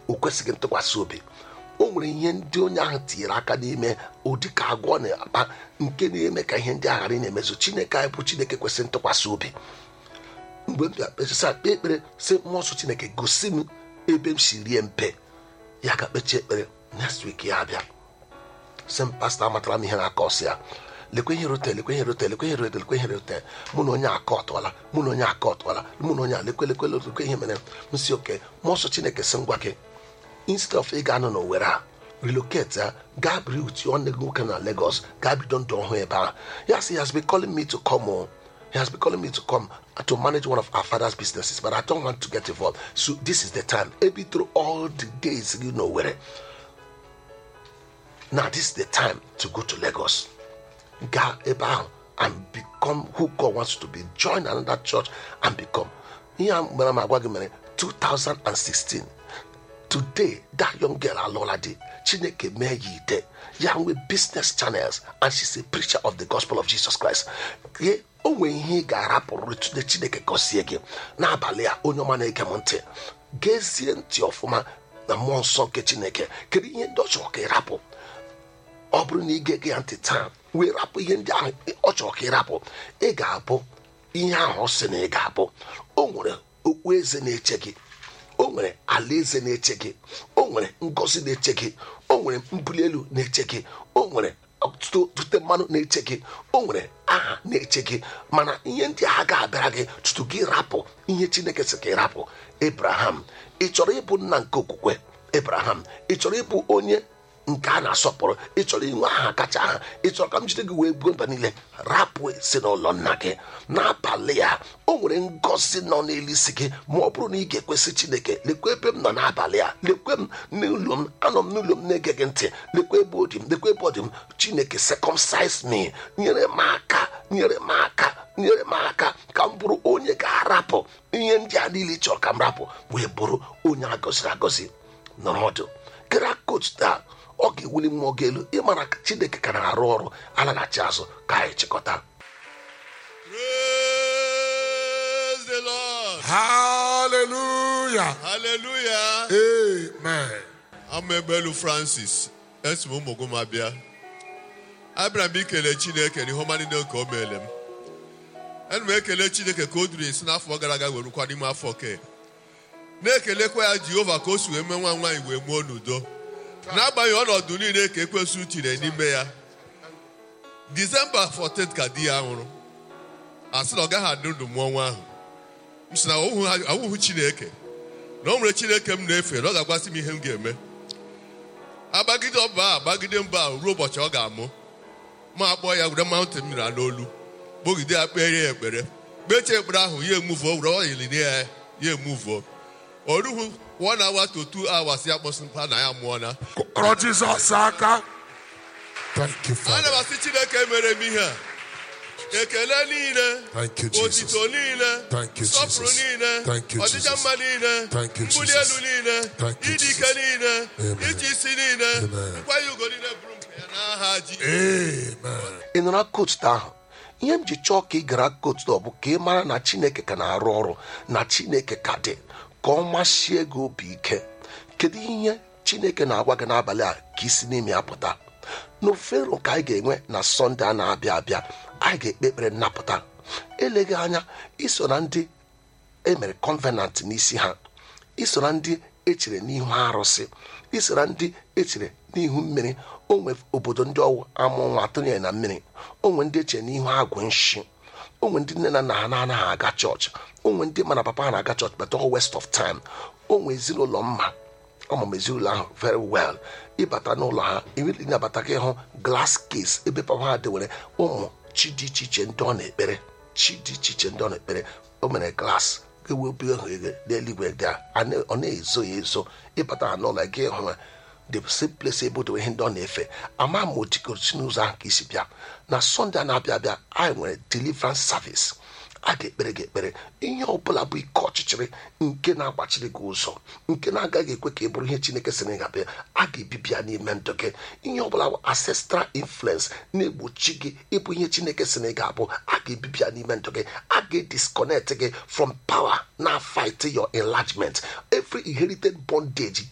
o kwesịghị ntụkwasị obi o nwere ihe ndị onye ahụ tinyere aka n'ime ụdị ka agwọ na-akpa nke na-eme ka ihe ndị aghara na-emezu chineke anyị bụ chineke kwesịrị ntụkwasị obi mgbe m bịa kpechasa kpee ekpere sị mmụọ nsọ chineke gosi m ebe m si rie mpe ya ga kpechie ekpere next week ya abịa sị m pastọ amatara m ihe na-aka ọsị ya lekwe ihe rotel lekwe ihe rotel lekwe ihe rotel lekwe ihe rotel mụ na onye aka ọtụọla mụ na onye aka ọtụọla mụ na onye a lekwe lekwe lekwe ihe mere m si oke mmụọ nsọ chineke sị ngwa gị instead of ị ga-anọ n'owere a relocate ya gaa biri utu nwanne gị nwoke na Lagos gaa bido ndụ ọhụụ ebe ahụ ya sị he has been calling me to come home. He has been calling me to come to manage one of our father's businesses, but I don't want to get involved. So this is the time. Maybe through all the days, you know where. Now this is the time to go to Lagos. Ga ebe ahụ and become who God wants you to be. Join another church and become. Ihe a mere m agwa gị mere 2016. Today, that young girl alọla di Chineke mee ya ide ya nwee business channels and she's a preacher of the gospel of Jesus Christ. Ye o nwere ihe ị ga-arapụrụ tude Chineke gọzie gị n'abalị a onye ọma na-ege m ntị gezie ntị ọfụma na mmụọ nsọ nke Chineke kedu ihe ndị ọ chọrọ ka ị rapụ ọ bụrụ na ị ga-ege ya ntị taa wee rapụ ihe ndị ahụ ọ chọrọ ka ị rapụ ị ga-abụ ihe ahụ ọ sị na ị ga-abụ o nwere okpu eze na-eche gị o nwere alaeze na-eche gị o nwere ngọzi na-eche gị o nwere mbuli elu na-eche gị o nwere ọtụtụ tute mmanụ na-eche gị o nwere aha na-eche gị mana ihe ndị a ga-abịara gị tutu gị rapụ ihe chineke sị ka ị rapụ ebraham ị chọrọ ịbụ nna nke okwukwe ebraham ị chọrọ ịbụ onye nke a na-asọpụrụ ị chọrọ inwe aha kacha aha ị chọrọ ka m jide gị wee buo mba niile rapụ si n'ụlọ nna gị n'abalị ya o nwere ngọzi nọ n'elu isi gị ma ọ bụrụ na ị ga-ekwesị chineke lekwa ebe m nọ n'abalị a lekwe m n'ụlọ m anọ m n'ụlọ m na-ege gị ntị lekwa ebe ọ dị m lekwa ebe ọ dị m chineke circumcise me nyere m aka nyere m aka nyere m aka ka m bụrụ onye ga-arapụ ihe ndị a niile ị chọrọ ka m rapụ wee bụrụ onye a gọziri agọzi nọrọ ọdụ gara coach taa ọ ga-ewuli mmụọ gị elu ịmara ka chineke ka na-arụ ọrụ alaghachi azụ ka anyị chịkọta Praise the Lord. Hallelujah. Hallelujah. Amen. Amebelu Francis. Esi m ụmụ m abịa. Abịara m ikele Chineke n'ihe ọma niile nke o meele m. Ana m ekele Chineke ka o duru esi n'afọ gara aga were rukwa n'ime afọ ke. Na-ekelekwa ya Jehova ka o si wee mee nwa nwaanyị wee mụọ n'udo. N'agbanyeghị ọnọdụ niile ka ekwesị tiri n'ime ya. Disemba 14 ka di ya nwụrụ. A sị na ọ gaghị adị ndụ mụọ nwa ahụ. m sị na awụhụ Chineke na o nwere Chineke m na-efe na ọ ga-agwasị m ihe m ga-eme agbagide ọba a agbagide mba a ruo ụbọchị ọ ga-amụ ma akpọ ya were mountain mmiri a n'olu kpogide ya kpere ya ekpere kpechie ekpere ahụ ya emuvuo were ọyili ya ya emuvuo o ruhu one hour to two hours ya kpọsị mkpa na ya mụọna Kọrọ Jizọs aka. Thank you, ana m Father. asị Chineke mere m ihe a ekele niile Thank you, Jesus. otito niile Thank you, nsọpụrụ Jesus. niile Thank you, ọdịcha Jesus. mma niile Thank you, mbuli Jesus. elu niile Thank you, ịdị ike Jesus. niile Amen. iji isi niile Amen. nkwanye ugo niile bụrụ nke ya n'aha ji Amen. ị nụrụ kotu ahụ ihe m ji chọọ ka ị gara kotu ọ bụ ka ị mara na chineke ka na-arụ ọrụ na chineke ka dị ka ọ machie gị obi ike kedu ihe chineke na-agwa gị n'abalị a ka isi n'ime ya pụta n'ofero ka anyị ga-enwe na sọnde a na-abịa abịa anyị ga-ekpe ekpere nnapụta eleghị anya iso na ndị emere convenant n'isi ha iso na ndị echere n'ihu arụsị iso na ndị echere n'ihu mmiri onwe obodo ndị ọwụ amụ nwa atụnyere na mmiri onwe ndị echere n'ihu agwụ nshi onwe ndị nne na nna ha na-anaghị aga chọọchị onwe ndị ma na papa ha na-aga chọọchị but all waste of time onwe ezinụlọ mma ọmụm ezinụlọ ahụ very well ịbata n'ụlọ ha iwili nabata gị hụ glass case ebe papa ha dewere ụmụ chi dị iche iche ndị ọ na-ekpere chi dị iche iche ndị ọ na-ekpere o mere glass ewepụ ahụ ege n'eluigwe dị a na- ọ na-ezo ya ezo ịbata ha n'ụlọ gị hụ ya the same place ebe odowe ihe ndị ọ na-efe ama ma o jikọrọsi n'ụzọ ahụ ka isi bịa na sọnde a na-abịa abịa anyị nwere deliverance service a ga-ekpere gị ekpere ihe ọbụla bụ ike ọchịchịrị nke na-agbachiri gị ụzọ nke na-agaghị ekwe ka ị bụrụ ihe chineke sị na ị ga-abịa a ga-ebibi ya n'ime ndụ gị ihe ọbụla bụ ancestral influence na-egbochi gị ịbụ ihe chineke sị na ị ga-abụ a ga-ebibi ya n'ime ndụ gị a ga-edisconnect gị from power na fight your enlargement every inherited bondage